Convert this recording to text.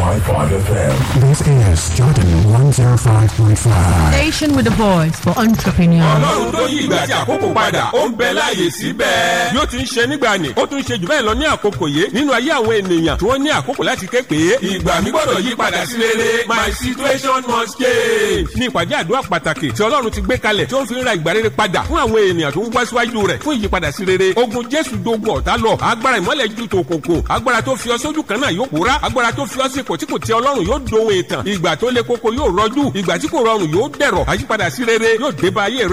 FM. This is Jordan 105.5. Station with a voice for entrepreneurs. ọlọ́run tó yí ìgbà àti àkókò padà ó ń bẹ láàyè síbẹ̀. bí ó ti ń ṣe nígbà ni ó tún ń ṣe jù bẹ́ẹ̀ lọ ní àkókò yìí nínú ayé àwọn ènìyàn tí wọ́n ní àkókò láti ké pé ìgbà mi gbọ́dọ̀ yí padà sí rere my situation must change. ní ìpàdé àdúrà pàtàkì tí ọlọ́run ti gbé kalẹ̀ tí ó ń fi ń ra ìgbà rere padà fún àwọn ènìyàn tó ń wá síwájú rẹ̀ fún ìyípadà sí rere ogun jésù dogun ọ̀tá lọ agbára ìmọ́lẹ̀ ju tòkòkò agbára tó fi ọ sójú kan náà yóò pòórá agbára tó fi ọ sí ipò tí kò tẹ ọlọ́run yóò dohun ìtàn ìgbà tó le koko yóò rọjú ìgbà tí kò rọrùn yóò dẹ̀rọ̀ àyípadà sí rere yóò dé bá ayé rẹ